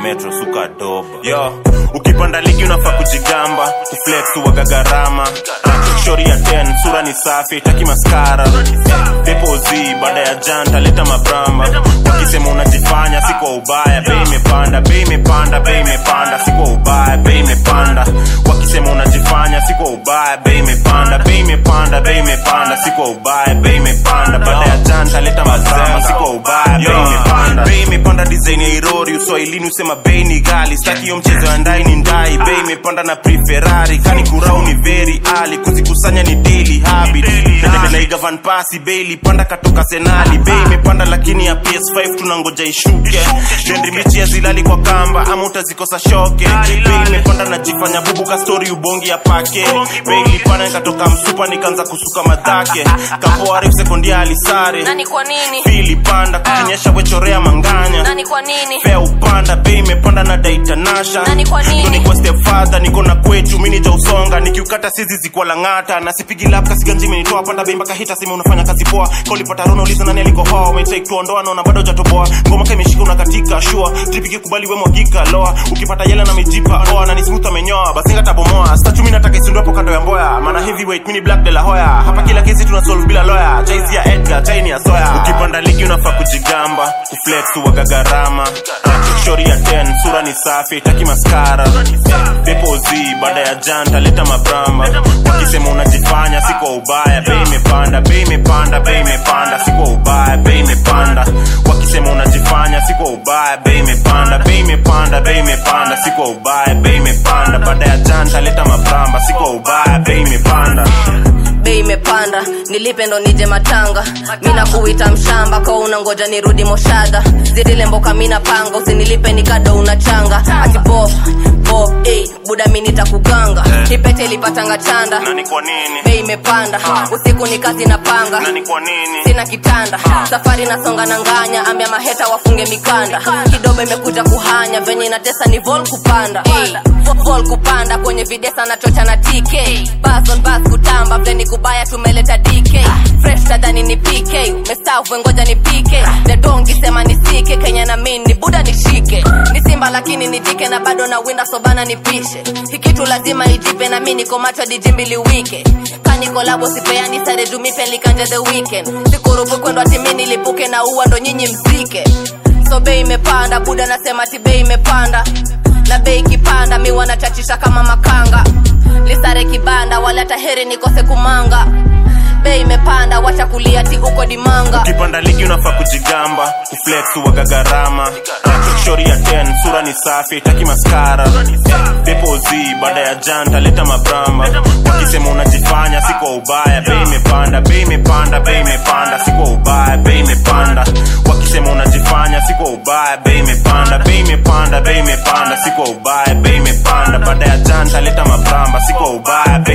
metro suka doba yo ukipanda ligi unafaa kujigamba kuflex uwaga gharama shori ya 10 sura ni safi taki maskara depozi baada ya janta leta mabramba wakisema unajifanya si kwa ubaya bei imepanda bei imepanda bei imepanda si kwa ubaya bei imepanda wakisema unajifanya si kwa ubaya bei imepanda bei imepanda bei imepanda si kwa ubaya bei imepanda baada ya janta leta mabramba si kwa ubaya bei imepanda bei imepanda design ya irori uswahilini usema bei ni gali staki hiyo mchezo ya ndai ni ndai bei imepanda na preferari kani kurau ni very ali kuzikusanya ni daily habit naigavan pasi bei ilipanda katoka senali bei imepanda lakini ya ps5 tunangoja ishuke dendi michi ya zilali kwa kamba ama utazikosa shoke bei imepanda najifanya bubu ka story ubongi ya pake bei ilipanda nikatoka msupa nikaanza kusuka madhake kapoarif sekondia alisare nani kwa nini fili panda kukinyesha wechorea manganya nani kwa nini fea upanda bei imepanda na daitanasha Nani kwa nini? Ndo nikuwa stepfather niko na kwetu mini ja usonga nikiukata sizi zikuwa lang'ata na sipigi lap kasiganji imenitoa panda bei mpaka hita sema unafanya kazi poa kaulipata rono uliza nani alikohoa umetake tuondoa naona bado hujatoboa ngoma ka imeshika unakatika shua tripiki kubali we mwagika loa ukipata yela na mijipa oa na ni smooth amenyoa basi ngatabomoa statue mimi nataka isindu hapo kando ya mboya maana heavyweight mini black de la hoya hapa kila kesi tuna solve bila lawyer jaizi ya Edgar chaini ya soya ukipanda ligi unafaa kujigamba kuflex uwaga gharama shori ya 10 sura ni safi taki maskara depozi baada ya janta leta mabramba wakisema unajifanya si kwa ubaya bei imepanda bei imepanda bei imepanda si kwa ubaya bei imepanda wakisema unajifanya si kwa ubaya bei imepanda bei imepanda bei imepanda si kwa ubaya bei imepanda baada ya janta leta mabramba si kwa ubaya bei imepanda bei imepanda nilipe ndo nije matanga mina kuita mshamba kwa unangoja nirudi moshadha zirilemboka mina panga usinilipe nikado unachanga ati bof bof ey, buda mi nitakuganga kipete ilipatanga chanda na ni kwa nini bei imepanda usiku ni kazi na panga na ni kwa nini sina kitanda safari nasonga na nganya ambia maheta wafunge mikanda kidogo imekuja kuhanya venye inatesa ni vol kupanda Ey, vol kupanda kwenye videsa na chocha na tk bas on bas kutamba vleni kubaya tumeleta dk fresh tadhani ni pk mestafu ngoja ni pk dedongi sema nisike kenya na min ni buda nishike ni simba lakini nitike na bado na winda sobana nipishe hikitu lazima ijipe na mi niko macho dijimbili wike kanikolabo sipeani sare jumipe likanje the weekend sikurubu kwendo atimi nilipuke na uwa ndo nyinyi mzike so bei imepanda buda nasema ti bei imepanda na bei ikipanda mi wanachachisha kama makanga lisare kibanda wala taheri nikose kumanga bei imepanda wacha kulia ti uko dimanga ukipanda ligi unafaa kujigamba kuflex uwaga gharama shori ya 10 sura ni safi taki maskara depozi baada ya janta leta mabramba wakisema unajifanya si kwa ubaya bei imepanda bei imepanda bei imepanda si kwa ubaya bei imepanda wakisema unajifanya si kwa ubaya bei imepanda bei imepanda bei imepanda si kwa ubaya bei imepanda baada ya janta leta mabramba si kwa ubaya bei